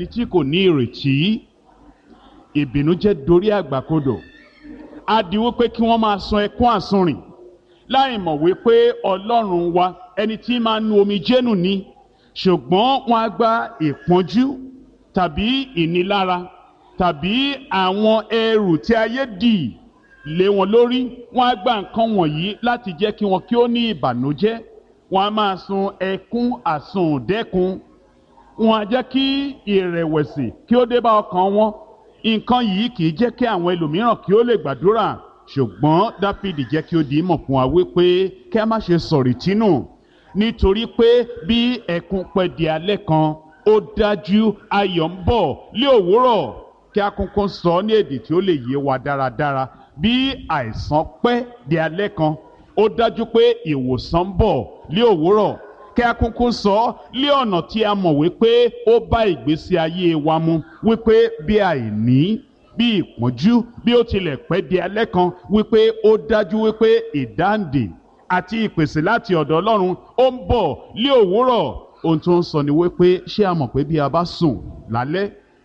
ẹni tí kò ní ìrètí ìbìnújẹ́ dorí àgbàkodò á di wípé kí wọ́n máa sun ẹkún àsunrìn láì mọ̀ wípé ọlọ́run wa ẹni tí máa nu omijé nù ni ṣùgbọ́n wọ́n á gba ìpọ́njú tàbí ìnilára tàbí àwọn ẹrù tí ayé dì lé wọn lórí wọ́n á gba nǹkan wọ̀nyí láti jẹ́ kí wọn kí ó ní ìbànújẹ́ wọ́n á máa sun ẹkún àsundẹ́kun wọ́n á jẹ́ kí ìrẹ̀wẹ̀sì kí ó dé bá ọkàn wọn nǹkan yìí kì í jẹ́ kí àwọn ẹlòmíràn kí ó lè gbàdúrà ṣùgbọ́n dáfídì jẹ́ kí ó di ìmọ̀ fún wa wípé kí a má ṣe sọ̀rì tínú nítorí pé bí ẹkún pẹ́ di alẹ́ kan ó dájú ayọ̀ ń bọ̀ lé òwúrọ̀ kí a kúnkún sọ ní èdè tí ó lè yé wa dáradára bí àìsàn pẹ́ di alẹ́ kan ó dájú pé ìwòsàn ń bọ̀ lé òwúrọ̀ kí a kúnkún sọ lé ọ̀nà tí a mọ̀ wípé ó bá ìgbésí ayé wa mu wípé bí àìní bí ìpọ́njú bí ó tilẹ̀ pẹ́ di alẹ́ kan wípé ó dájú wípé ìdáǹdè àti ìpèsè láti ọ̀dọ̀ ọlọ́run ó ń bọ̀ lé òwúrọ̀ ohun tó ń sọ ni wípé ṣé a mọ̀ pé bí a bá sùn lálẹ́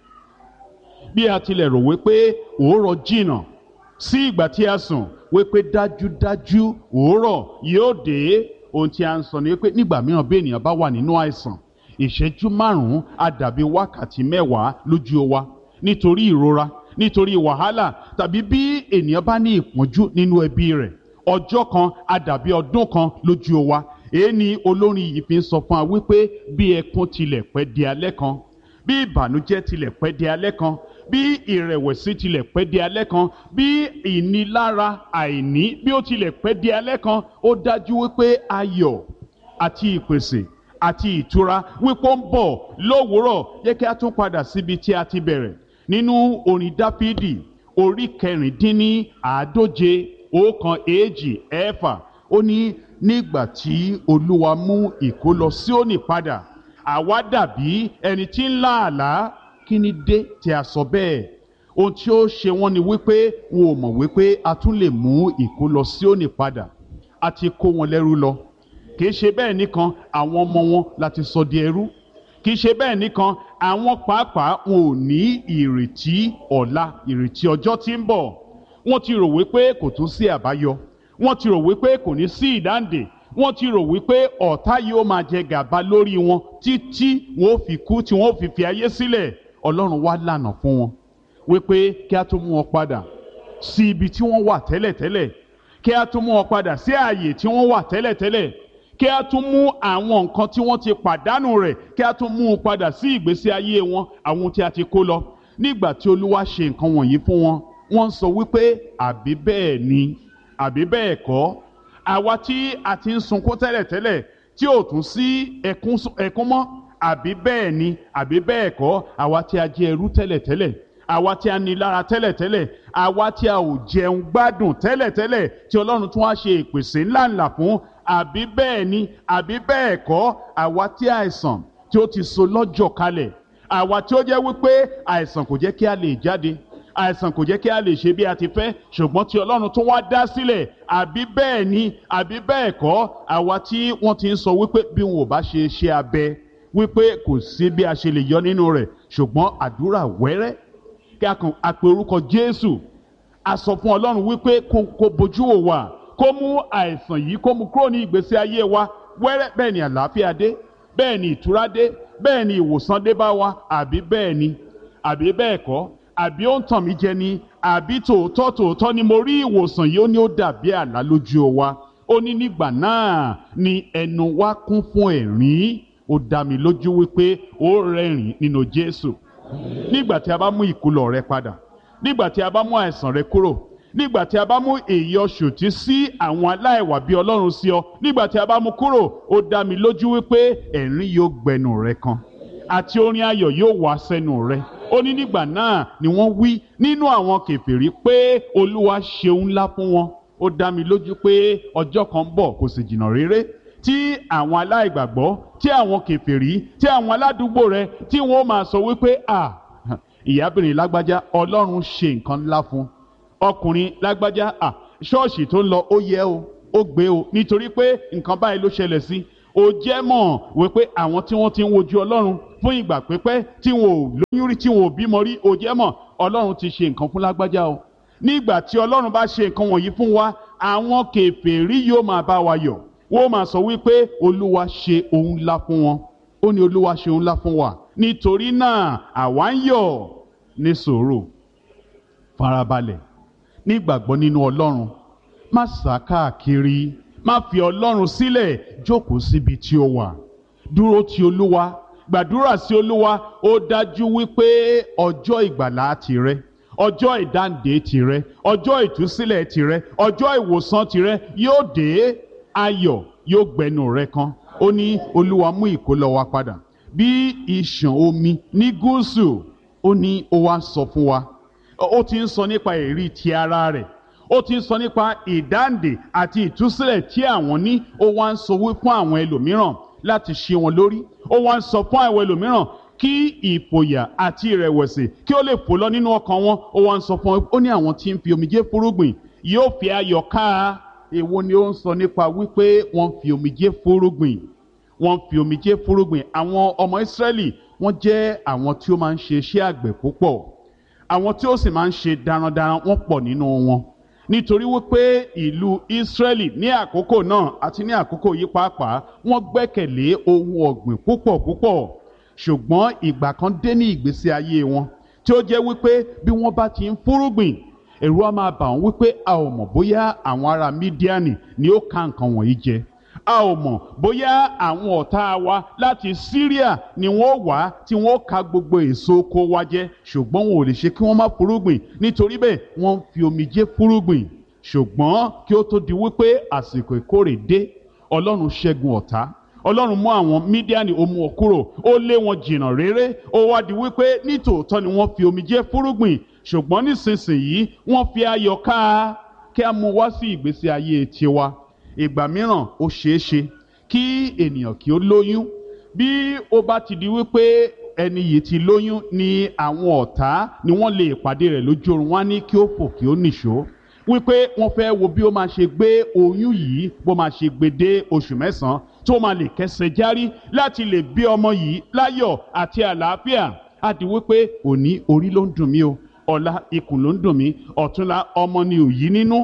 bí a tilẹ̀ rò wípé òórọ̀ jìnnà sí ìgbà tí a sùn wípé dájúdájú òórọ̀ yóò dé ohun tí a ń sọ ni wípé nígbà mìíràn bí ènìyàn bá wà nínú àìsàn ìṣẹ́jú márùn-ún á dàbí wákàtí mẹ́wàá lójú wa nítorí ìrora nítorí wàhálà tàbí bí ènìyàn bá ní ìpọ́njú nínú ẹbí rẹ̀ ọjọ́ kan á dàbí ọdún kan lójú wa èyí ni olórin yìí fi ń sọ fún wa wípé bí ẹkún tilẹ̀ pẹ́ di alẹ́ kan bí ìbànújẹ́ tilẹ̀ pẹ́ di alẹ́ kan bí ìrẹ̀wẹ̀sì tilẹ̀ pẹ́ di alẹ́ kan bí ìnilára àìní bí ó tilẹ̀ pẹ́ di alẹ́ kan ó dájú wípé ayọ̀ àti ìpèsè àti ìtura wípé ó ń bọ̀ lówùúrọ̀ yẹ kí a tún padà síbi tí a ti bẹ̀rẹ̀ nínú orin dáfídì orí kẹrìndínní àádóje ọ̀kan èjì ẹ̀fà ó ní nígbà tí olúwa mú ìkólọ Síónì padà àwa dàbí ẹni tí ń lá àlá kí ni dé tí a sọ bẹ́ẹ̀ ohun tí ó ṣe wọ́n ni wípé wọn ò mọ̀ wípé a tún lè mú ìkólọ Síónì padà a ti kó wọn lẹ́rú lọ kì í ṣe bẹ́ẹ̀ nìkan àwọn ọmọ wọn láti sọ di ẹrú kì í ṣe bẹ́ẹ̀ nìkan àwọn pàápàá wọn ò ní ìrètí ọ̀la ìrètí ọjọ́ tí ń bọ̀ wọ́n ti rò wípé kò tún sí àbáyọ wọ́n ti rò wípé kò ní sí ìdáǹdè wọ́n ti rò wípé ọ̀tá yóò máa jẹ gàba lórí wọn títí wọn ò fi kú tí wọn ò fi fi ayé sílẹ̀ ọlọ́run wá lànà fún wọn wípé kí a tó mú wọn padà sí ibi tí wọ́n wà tẹ́lẹ̀tẹ́lẹ̀ kí a tó mú wọn padà sí ààyè tí wọ́n wà tẹ́lẹ̀tẹ́lẹ̀ kí a tún mú àwọn nǹkan tí wọ́n ti pàdánù rẹ̀ kí a tún mú un padà sí ìgbésí ayé wọn àwọn tí a ti kó lọ nígbà tí olúwa ṣe nǹkan wọ̀nyí fún wọn wọ́n ń sọ wípé àbí bẹ́ẹ̀ ni àbí bẹ́ẹ̀ kọ́ àwa tí a ti ń sunkún tẹ́lẹ̀tẹ́lẹ̀ tí ò tún sí ẹkún mọ́ àbí bẹ́ẹ̀ ni àbí bẹ́ẹ̀ kọ́ àwa tí a jẹ ẹrú tẹ́lẹ̀tẹ́lẹ̀ àwa tí a ní lára tẹ́lẹ̀tẹ́lẹ̀ àwa tí a ò jẹun gbádùn tẹ́lẹ̀tẹ́lẹ̀ tí ọlọ́run tún wá ṣe ìpèsè ńláńlá fún àbí bẹ́ẹ̀ ni àbí bẹ́ẹ̀ kọ́ àwa tí àìsàn tí ó ti so lọ́jọ́ kalẹ̀ àwa tí ó jẹ́ wípé àìsàn kò jẹ́ kí a lè jáde àìsàn kò jẹ́ kí a lè ṣe bí a ti fẹ́ ṣùgbọ́n tí ọlọ́run tún wá dá sílẹ̀ àbí bẹ́ẹ̀ ni àbí bẹ́ẹ̀ kọ́ àwa tí wọ́n ti ń sọ wípé bí wọn ò bá ṣe ṣe abẹ wípé kò sí bí a ṣe lè yọ nínú rẹ̀ ṣùgbọ́n àdúrà wẹ́rẹ́ kí a kàn á pe orúkọ Jésù a sọ fún ọlọ́run wípé kó bojú wò wá kó mú àìsàn yìí kó mú kúrò ní ìgbésí ayé wa wẹ́rẹ́ bẹ́ẹ̀ ni àlàáfíà dé bẹ́ẹ̀ ni ìtura dé bẹ́ẹ̀ ni ìwòsàn dé bá wa àbí bẹ́ẹ̀ ni àbí bẹ́ẹ̀ kọ́ àbí ó ń tàn mí jẹ ni àbí tòótọ́ tòótọ́ ni mo rí ìwòsàn yìí ó ní ó dàbí àlá lójú wa ó ní nígbà náà ni ẹnu wa kún fún ẹ̀rín ó dá mi lójú wípé ó rẹ́rìn nínú Jésù nígbà tí a bá mú ìkólọ rẹ padà nígbà tí a bá mú àìsàn rẹ kúrò nígbà tí a bá mú èyí ọ̀ṣòtí sí àwọn aláìwà bí ọlọ́run sí ọ nígbà tí a bá mú kúrò ó dá mi lójú wípé ẹ̀rín yóò gbẹnu rẹ kan àti orin ayọ̀ yóò wá sẹ́nu rẹ ó ní nígbà náà ni wọ́n wí nínú àwọn kèfèrí pé olúwa ṣeun ńlá fún wọn ó dá mi lójú pé ọjọ́ kan ń bọ̀ kò sì jìnnà réré tí àwọn aláìgbàgbọ́ tí àwọn kèfèrí tí àwọn aládùúgbò rẹ tí wọ́n máa sọ wípé à ìyábìnrin lágbájá ọlọ́run ṣe nǹkan ńlá fún ọkùnrin lágbájá à ṣọ́ọ̀ṣì tó ń lọ ó yẹ o ó gbé o nítorí pé nǹkan báyìí ló ṣẹlẹ̀ sí ó jẹ́ mọ̀ wípé àwọn tí wọ́n ti ń wojú ọlọ́run fún ìgbà pípẹ́ tí wọn ò lóyún rí tí wọn ò bímọ rí ó jẹ́ mọ̀ ọlọ́run ti ṣe nǹkan fún lágbájá o nígbà tí ọlọ́run bá ṣe nǹkan wọ̀nyí fún wa àwọn kèfèrí yóò máa bá wa yọ̀ wọ́n máa sọ wípé olúwa ṣe ohun ńlá fún wọn ó ní olúwa ṣe ohun ńlá fún wa nítorí náà àwa ń yọ̀ ní sùúrù farabalẹ̀ nígbàgbọ́ nínú ọlọ́run má sá káàkiri má fi ọlọ́run sílẹ̀ jókòó síbi tí ó wà dúró ti olúwa gbàdúrà sí olúwa ó dájú wípé ọjọ́ ìgbàlá tìrẹ ọjọ́ ìdáǹdè tìrẹ ọjọ́ ìtúsílẹ̀ tìrẹ ọjọ́ ìwòsàn tìrẹ yóò dé ayọ̀ yóò gbẹnu rẹ kan ó ní olúwa mú ìkólọ wa padà bí ìṣàn omi ní gúúsù ó ní ó wá sọ fún wa ó ti ń sọ nípa èrí ti ara rẹ̀ ó ti ń sọ nípa ìdáǹdè àti ìtúsílẹ̀ tí àwọn ní ó wá ń sọ wí fún àwọn ẹlòmíràn láti ṣe wọn lórí ó wá ń sọ fún àwọn ẹlòmíràn kí ìfòyà àti ìrẹ̀wẹ̀sì kí ó lè fò lọ nínú ọkàn wọn ó wá ń sọ fún wọn ó ní àwọn tí ń fi omijé fúrúgbìn yóò fi ayọ̀ ká èwo ni ó ń sọ nípa wípé wọ́n fi omijé fúrúgbìn wọ́n fi omijé fúrúgbìn àwọn ọmọ Ísírẹ́lì wọ́n jẹ́ àwọn tí ó máa ń ṣe iṣẹ́ àgbẹ̀ púpọ̀ àwọn tí ó sì máa ń ṣe darandaran wọ́n pọ̀ nínú wọn nítorí wípé ìlú Ísírẹ́lì ní àkókò náà àti ní àkókò yìí pàápàá wọ́n gbẹ́kẹ̀lé ohun ọ̀gbìn púpọ̀ púpọ̀ ṣùgbọ́n ìgbà kan dé ní ìgbésí ayé wọn tí ó jẹ́ wípé bí wọ́n bá ti ń fúrúgbìn ẹ̀rù á máa bà wọ́n wípé a ò mọ̀ bóyá àwọn ará Mídíánì ni ó ka nǹkan wọ̀nyí jẹ a ò mọ̀ bóyá àwọn ọ̀tá wa láti Syria ni wọ́n wá tí wọ́n ka gbogbo èso oko wa jẹ ṣùgbọ́n wọn ò lè ṣe kí wọ́n má fúrúgbìn nítorí bẹ́ẹ̀ wọ́n ń fi omijé fúrúgbìn ṣùgbọ́n kí ó tó di wípé àsìkò ìkórè dé Ọlọ́run ṣẹ́gun ọ̀tá Ọlọ́run mú àwọn Mídíánì ó mú wọn kúrò ó lé wọn jìnnà réré ó wá di wípé nítòótọ́ ni wọ́n fi omijé fúrúgbìn ṣùgbọ́n nísinsìnyí wọ́n fi ayọ̀ ká kí a mú wá sí ìgbésí ayé tiwa ìgbà mìíràn ó ṣeé ṣe kí ènìyàn kí ó lóyún bí ó bá ti di wípé ẹni yìí ti lóyún ni àwọn ọ̀tá ni wọ́n lè pàdé rẹ̀ lójú oorun wá ní kí ó fò kí ó nìṣó wípé wọ́n fẹ́ wo bí ó máa ṣe gbé oyún yìí bó máa ṣe gbé dé oṣù mẹ́sàn-án tó máa lè kẹsẹ̀ járí láti lè bí ọmọ yìí láyọ̀ àti àlàáfíà á di wípé òní orí ló ń dùn mí o ọ̀la ikùn ló ń dùn mí ọ̀túnla ọmọ ni òyí nínú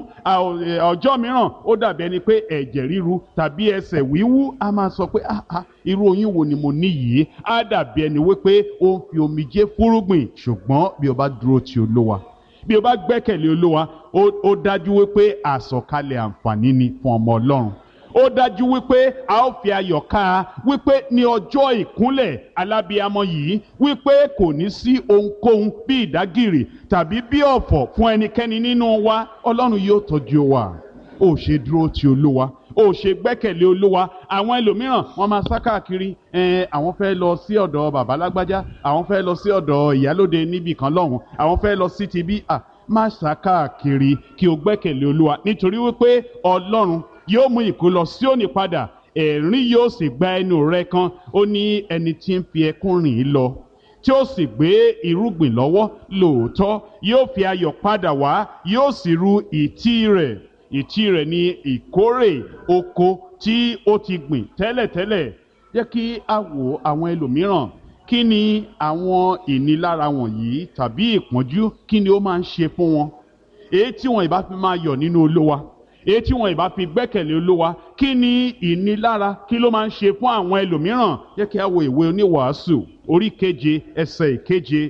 ọjọ́ mìíràn ó dàbí ẹni pé ẹ̀jẹ̀ ríru tàbí ẹsẹ̀ wíwú a máa sọ pé irú oyún wo ni mo ní yìí á dàbí ẹni wípé ó ń fi omijé fúrúgbìn ṣùgbọ́n bí o bá dúró ti olówa bí o bá gbẹ́kẹ̀lé olówa ó dájú wípé àsọ̀kalẹ̀ àǹfààní ni fún ọmọ ọlọ́run ó dájú wípé a ó fi ayọ̀ ká a wípé ní ọjọ́ ìkúnlẹ̀ alábíamọ yìí wípé kò ní sí ohunkóhun bí ìdágìrì tàbí bí ọ̀fọ̀ fún ẹnikẹ́ni nínú wa ọlọ́run yóò tọ́jú wa ó ṣe dúró ti olúwa ó ṣe gbẹ́kẹ̀lé olúwa àwọn ẹlòmíràn wọ́n máa sá káàkiri ẹ̀ẹ́n àwọn fẹ́ lọ sí ọ̀dọ̀ bàbá lágbájá àwọn fẹ́ lọ sí ọ̀dọ̀ ìyálóde níbì kan lọ́hùn àwọn fẹ́ lọ sí tibí à má sá káàkiri kí o gbẹ́kẹ̀lé olúwa nítorí wípé ọlọ́run yóò mú ìkólọ Síónì padà ẹ̀rín yóò sì gba ẹnu rẹ kan ó ní ẹni tí ń fi ẹkún rìn lọ tí ó sì gbé irúgbìn lọ́wọ́ lóòótọ́ yóò fi ayọ̀ padà wá yóò sì ru ìtí rẹ̀ ìtí rẹ̀ ní ìkórè oko tí ó ti gbìn tẹ́lẹ̀tẹ́lẹ̀ jẹ́ kí a wo àwọn ẹlòmíràn kí ni àwọn ìnilára wọ̀nyí tàbí ìpọ́njú kí ni ó máa ń ṣe fún wọn èyí tí wọn ìbá fi máa yọ̀ nínú Olúwa èyí tí wọn ìbá fi gbẹ́kẹ̀lé olúwa kí ni ìnilára kí ló máa ń ṣe fún àwọn ẹlòmíràn jẹ́ kí a wo ìwé oníwàásù orí keje ẹsẹ̀ ìkeje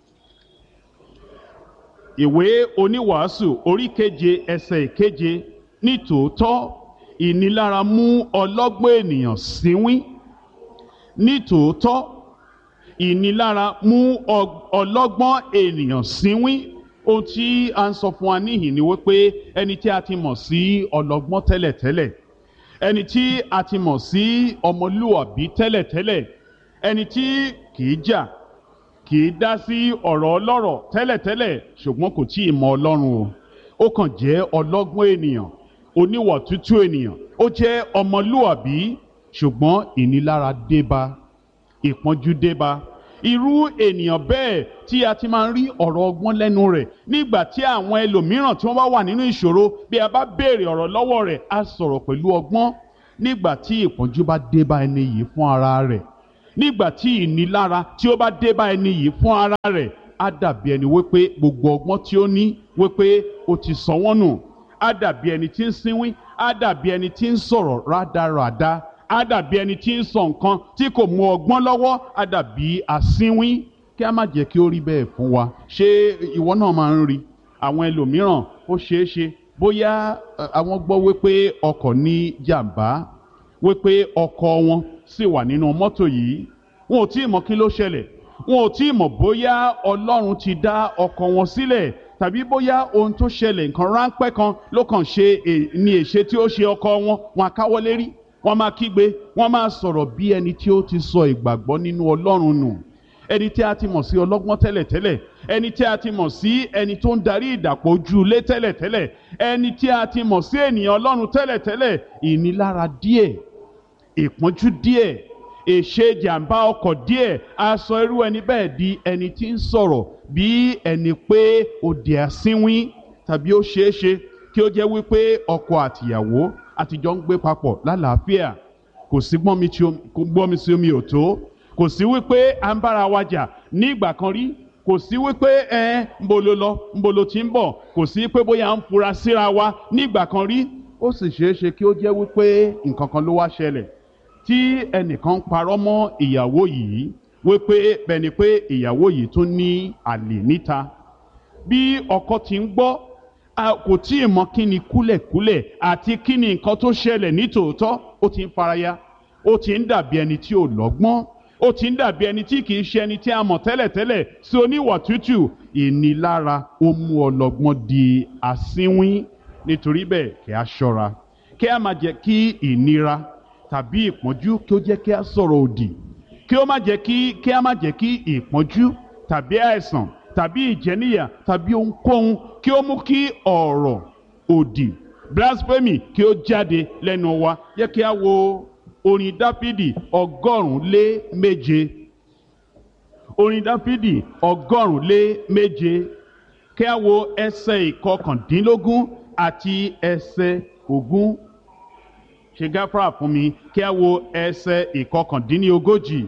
ìwé oníwàásù orí keje ẹsẹ̀ ìkeje nítòótọ́ ìnilára mú ọlọ́gbọ́n ènìyàn síwín nítòótọ́ ìnilára mú ọlọ́gbọ́n ènìyàn síwín ohun tí a ń sọ fún wa níhìn ni wípé ẹni tí a ti mọ̀ sí ọlọ́gbọ́n tẹ́lẹ̀tẹ́lẹ̀ ẹni tí a ti mọ̀ sí ọmọlúwàbí tẹ́lẹ̀tẹ́lẹ̀ ẹni tí kìí jà kìí dá sí ọ̀rọ̀ ọlọ́rọ̀ tẹ́lẹ̀tẹ́lẹ̀ ṣùgbọ́n kò tí ì mọ ọlọ́run o ó kàn jẹ́ ọlọ́gbọ́n ènìyàn oníwà tútù ènìyàn ó jẹ́ ọmọlúwàbí ṣùgbọ́n ìnilára débá ìpọ́njú débá irú ènìyàn bẹ́ẹ̀ tí a ti máa ń rí ọ̀rọ̀ ọgbọ́n lẹ́nu rẹ̀ nígbà tí àwọn ẹlòmíràn tí wọ́n bá wà nínú ìṣòro bí a bá béèrè ọ̀rọ̀ lọ́wọ́ rẹ̀ á sọ̀rọ̀ pẹ̀lú ọgbọ́n nígbà tí ìpọ́njú bá dé bá ẹni yìí fún ara rẹ̀ nígbà tí ìnilára tí ó bá dé bá ẹni yìí fún ara rẹ̀ á dàbí ẹni wípé gbogbo ọgbọ́n tí ó ní wípé ó ti sọ wọ́n nù á dàbí ẹni tí ń sínwín á dàbí ẹni tí ń sọ̀rọ̀ rádaràda á dàbí ẹni tí ń sọ nǹkan tí kò mú ọgbọ́n lọ́wọ́ á dàbí asínwín kí a má jẹ́ kí ó rí bẹ́ẹ̀ fún wa ṣé ìwọ náà máa ń rí àwọn ẹlòmíràn ó ṣeé ṣe bóyá àwọn gbọ́ wípé ọkọ̀ ní jàǹbá wípé ọkọ̀ wọn sì wà nínú mọ́tò yìí wọn ò tí ì mọ̀ kí ló ṣẹlẹ̀ wọn ò tí ì mọ̀ bóyá ọlọ́run ti dá ọkọ̀ wọn sílẹ̀ tàbí bóyá ohun tó ṣẹlẹ̀ nǹkan ráńpẹ́ kan ló kàn ṣe ní èṣe tí ó ṣe ọkọ̀ wọn wọn akáwọ́ lérí wọn máa kígbe wọn máa sọ̀rọ̀ bí ẹni tí ó ti sọ ìgbàgbọ́ nínú ọlọ́run nù ẹni tí a ti mọ̀ sí ọlọ́gbọ́n tẹ́lẹ̀tẹ́lẹ̀ ẹni tí a ti mọ̀ sí ẹni tó ń darí ìdàpọ̀ ojú ilé tẹ́lẹ̀tẹ́lẹ̀ ẹni tí a ti mọ̀ sí ènìyàn ọlọ́run tẹ́lẹ̀tẹ́lẹ̀ ìnilára díẹ̀ ìpọ́njú díẹ̀ èṣe jàǹbá ọkọ̀ díẹ̀ a sọ irú ẹni bẹ́ẹ̀ di ẹni tí ń sọ̀rọ̀ bí ẹni pé ó di asínwín tàbí ó ṣeé ṣe kí ó jẹ́ wípé ọkọ àtìyàwó àtijọ́ ń gbé papọ̀ lálàáfíà kò sí gbọ́n mi sí omi ò tó kò sí wípé à ń bára wa jà ní ìgbà kan rí kò sí wípé ẹ ń bolo lọ ń bolo tí ń bọ̀ kò sí pé bóyá ń fura síra wa ní ìgbà kan rí ó sì ṣeé ṣe kí ó jẹ́ wípé nǹkan kan ló wá ṣẹlẹ̀ tí ẹnìkan parọ́ mọ́ ìyàwó yìí wípé bẹ́ni pé ìyàwó yìí tún ní àlè níta bí ọkọ ti ń gbọ́ kò tí ì mọ kí ni kúlẹ̀kúlẹ̀ àti kí ni nǹkan tó ṣẹlẹ̀ nítòótọ́ ó ti ń faraya ó ti ń dàbí ẹni tí ò lọ́gbọ́n ó ti ń dàbí ẹni tí kìí ṣe ẹni tí a mọ̀ tẹ́lẹ̀tẹ́lẹ̀ sí oníwà tútù ìnilára ó mú ọlọ́gbọ́n di asínwín nítorí bẹ́ẹ̀ kí a ṣọ́ra kí a má jẹ́ kí ìnira tàbí ìpọ́njú kí ó jẹ́ kí a sọ̀rọ̀ òdì kí ó má jẹ́ kí kí a má jẹ́ kí ìpọ́njú tàbí àìsàn tàbí ìjẹníyà tàbí ohunkóhun kí ó mú kí ọ̀rọ̀ òdì blasphemy kí ó jáde lẹ́nu wa yẹ kí a wo orin dáfídì ọgọ́rùn-ún lé méje orin dáfídì ọgọ́rùn-ún lé méje kí a wo ẹsẹ̀ ìkọkàndínlógún àti ẹsẹ̀ ogún ṣe gáfárà fún mi kí a wo ẹsẹ̀ ìkọkàndínlógójì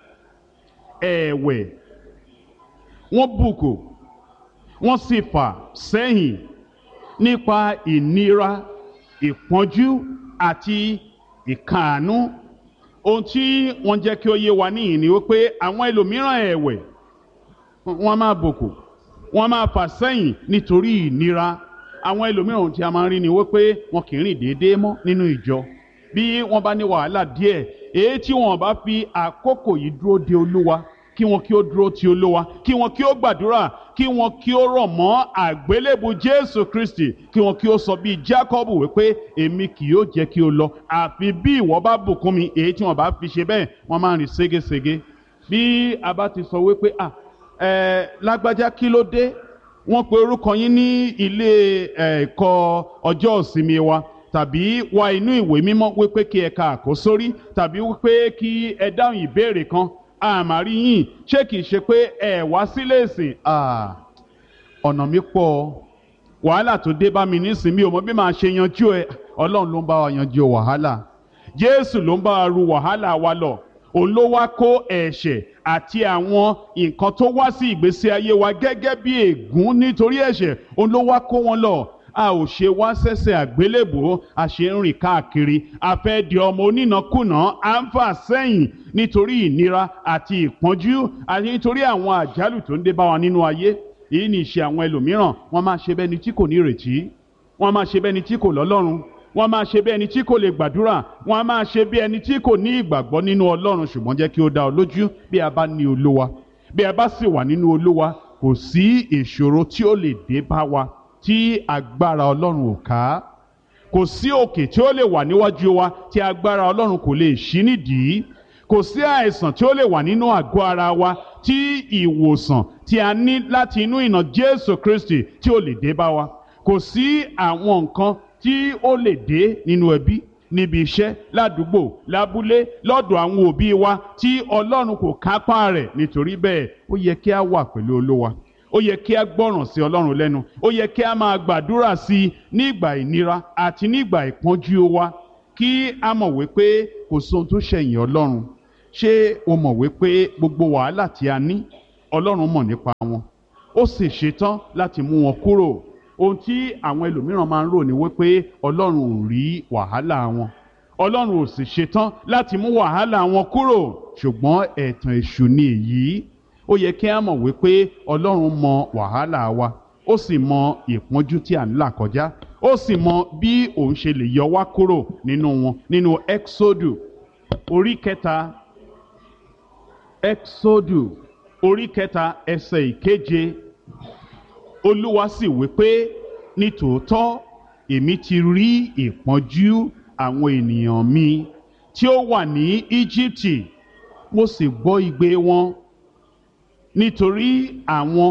ẹ̀wẹ̀ wọ́n bùkù wọ́n sì fà sẹ́yìn nípa ìnira ìpọ́njú àti ìkàánú ohun tí wọ́n jẹ́ kí ó yé wa níyìn ni wípé àwọn ẹlòmíràn ẹ̀wẹ̀ wọ́n máa bùkù wọ́n máa fà sẹ́yìn nítorí ìnira àwọn ẹlòmíràn ohun tí a máa ń rí ni wípé wọn kì í rìn déédéé mọ́ nínú ìjọ bí wọ́n bá ní wàhálà díẹ̀ èyí tí wọ́n bá fi àkókò yìí dúró de olúwa kí wọn kí ó dúró ti olúwa kí wọn kí ó gbàdúrà kí wọn kí ó rọ̀ mọ́ àgbélébù jésù kristi kí wọn kí ó sọ bíi jacob wípé èmi kì yóò jẹ́ kí o lọ àfi bí ìwọ bá bùkún mi èyí tí wọn bá fi ṣe bẹ́ẹ̀ wọ́n máa ń rìn ségesège bí a bá ti sọ wípé à ẹ lágbájá kí ló dé wọ́n pe orúkọ yín ní ilé ẹ̀kọ́ ọjọ́ ìsinmi wa tàbí wá inú ìwé mímọ́ wípé kí ẹ ka àkósórí tàbí wípé kí ẹ dáhùn ìbéèrè kan àmàrí yín ṣé kìí ṣe pé ẹ wá sílé ìsìn ọ̀nà mi pọ̀ wàhálà tó dé bá mi nísìnyí mi ò mọ bí màá ṣe yanjú ẹ ọlọ́run ló ń bá wa yanjú wàhálà jésù ló ń bá wa ru wàhálà wa lọ òun ló wá kó ẹ̀ṣẹ̀ àti àwọn nǹkan tó wá sí ìgbésí ayé wa gẹ́gẹ́ bí ègún nítorí ẹ̀ṣẹ̀ òun ló wá kó wọn lọ a ò ṣe wá sẹ́sẹ̀ àgbélébò a ṣe ń rìn káàkiri a fẹ́ di ọmọ onínàkúnà à ń fà sẹ́yìn nítorí ìnira àti ìpọ́njú àti nítorí àwọn àjálù tó ń dé bá wa nínú ayé èyí ni ìṣe àwọn ẹlòmíràn wọ́n máa ṣe bẹ́ni tí kò ní ìrètí wọ́n máa ṣe bẹ́ni tí kò lọ́lọ́run wọ́n máa ṣe bí ẹni tí kò lè gbàdúrà wọ́n á máa ṣe bí ẹni tí kò ní ìgbàgbọ́ nínú ọlọ́run ṣùgbọ́n jẹ́ kí ó dá ọ lójú bí a bá ní olúwa bí a bá sì wà nínú olúwa kò sí ìṣòro tí ó lè dé bá wa tí agbára ọlọ́run ò ká kò sí òkè tí ó lè wà níwájú wa tí agbára ọlọ́run kò lè ṣí nídìí kò sí àìsàn tí ó lè wà nínú àgọ́ ara wa tí ìwòsàn tí a ní láti inú ìnà Jésù Kristi tí ó lè dé bá wa kò sí àwọn nǹkan tí ó lè dé nínú ẹbí níbi iṣẹ́ ládùúgbò lábúlé lọ́dọ̀ àwọn òbí wa tí Ọlọ́run kò kápá rẹ̀ nítorí bẹ́ẹ̀ ó yẹ kí a wà pẹ̀lú Olúwa ó yẹ kí a gbọ́ràn sí Ọlọ́run lẹ́nu ó yẹ kí a máa gbàdúrà sí i nígbà ìnira àti nígbà ìpọ́njú wa kí a mọ̀ wípé kò sóhun tó ṣẹ̀yìn ọlọ́run ṣé o mọ̀ wípé gbogbo wàhálà tí a ní ọlọ́run mọ̀ nípa wọn ó sì ṣetán láti mú wọn kúrò ohun tí àwọn ẹlòmíràn máa ń rò ní wípé ọlọ́run ò rí wàhálà wọn ọlọ́run ò sì ṣetán láti mú wàhálà wọn kúrò ṣùgbọ́n ẹ̀tàn èṣù ni èyí ó yẹ kí a mọ̀ wípé ọlọ́run mọ wàhálà wa ó sì mọ ìpọ́njú tí à ń là kọjá ó sì mọ bí òun ṣe lè yọ wá kúrò nínú wọn nínú exodu orí kẹta exodu orí kẹta ẹsẹ̀ ìkeje olúwa sì wí pé nítòótọ́ èmi ti rí ìpọ́njú àwọn ènìyàn mi tí ó wà ní íjíbítì mo sì gbọ́ igbe wọn nítorí àwọn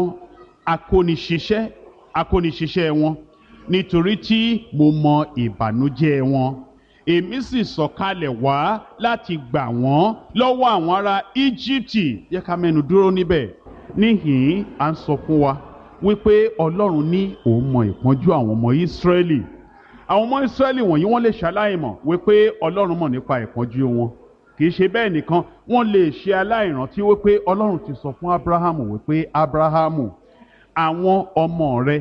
akóniṣiṣẹ́ akóniṣiṣẹ́ wọn nítorí tí mo mọ ìbànújẹ́ wọn èmi sì sọ̀kalẹ̀ wá láti gbà wọ́n lọ́wọ́ àwọn ará íjíbítì yẹ ká mẹ́nu dúró níbẹ̀ níhìn-ín à ń sọ fún wa wípé ọlọ́run ní òun mọ ìpọ́njú àwọn ọmọ ìsírẹ́lì àwọn ọmọ ìsírẹ́lì wọ̀nyí wọ́n lè ṣaláìmọ̀ wípé ọlọ́run mọ̀ nípa ìpọ́njú wọn kì í ṣe bẹ́ẹ̀ nìkan wọ́n lè ṣe aláìrántí wípé ọlọ́run ti sọ fún abrahamu wípé abrahamu àwọn ọmọ rẹ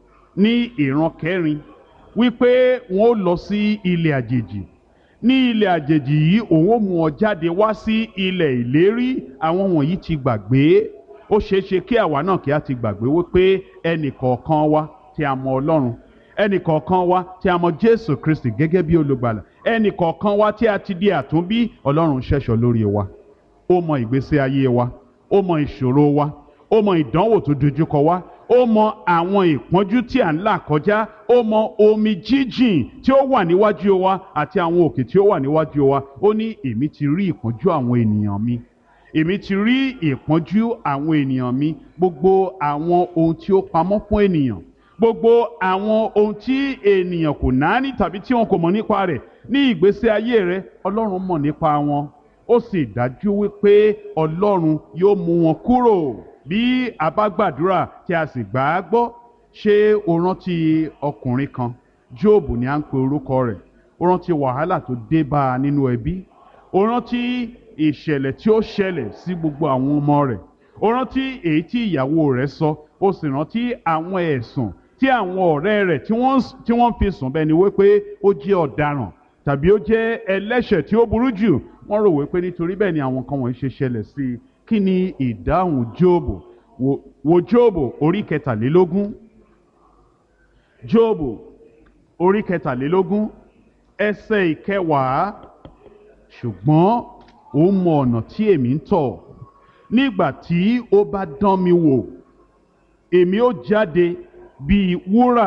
ní ìran kẹrin wípé wọn ó lọ sí ilẹ̀ àjèjì ní ilẹ̀ àjèjì yìí òun ó mú ọ jáde wá sí ilẹ̀ ìlérí àwọn wọ̀nyí ti gbàgbé ó ṣeé ṣe kí àwa náà kí a ti gbàgbé wípé ẹnì kọ̀ọ̀kan wa tí a mọ ọlọ́run ẹnì kọ̀ọ̀kan wa tí a mọ jésù kristi gẹ́gẹ́ bí olùgbàlà ẹnì kọ̀ọ̀kan wa tí a ti di àtúnbí ọlọ́run ṣẹ̀ṣọ́ lórí wa ó mọ ìgbésí ayé wa ó mọ ìṣòro wa ó mọ ìdánwò tó dojúkọ wa ó mọ àwọn ìpọ́njú tí à ń là kọjá ó mọ omi jíjìn tí ó wà níwájú wa àti àwọn òkè tí ó wà níwájú wa ó ní èmi ti rí ìpọ́njú àwọn ènìyàn mi èmi ti rí ìpọ́njú àwọn ènìyàn mi gbogbo àwọn ohun tí ó pamọ́ fún ènìyàn gbogbo àwọn ohun tí ènìyàn kò náání tàbí tí wọn kò mọ̀ nípa rẹ̀ ní ìgbésí ayé rẹ ọlọ́run mọ̀ nípa wọn ó sì dájú wípé ọlọ́run yóò mú wọn kúrò bí a bá gbàdúrà tí a sì gbà á gbọ́ ṣé o rántí ọkùnrin kan jóòbù ni à ń pe orúkọ rẹ̀ o rántí wàhálà tó dé bá a nínú ẹbí o rántí ìṣẹ̀lẹ̀ tí ó ṣẹlẹ̀ sí gbogbo àwọn ọmọ rẹ̀ o rántí èyí tí ìyàwó rẹ̀ sọ o sì rántí àwọn ẹ̀sùn tí àwọn ọ̀rẹ́ rẹ̀ tí wọ́n tí wọ́n fi sùn bẹ́ẹ̀ ni wípé ó jẹ́ ọ̀daràn tàbí ó jẹ́ ẹlẹ́ṣẹ̀ tí ó burú jù wọ́n rò wípé nítorí bẹ́ẹ̀ ni àwọn kan wọ̀nyí ṣe ṣẹlẹ̀ sí i kí ni ìdáhùn jóòbù wo, wo jóòbù orí kẹtàlélógún jóòbù orí kẹtàlélógún ẹsẹ̀ ìkẹwàá ṣùgbọ́n ó mọ ọ̀nà tí èmi ń tọ̀ nígbà tí ó bá dán mi wò èmi ó jáde bíi wúrà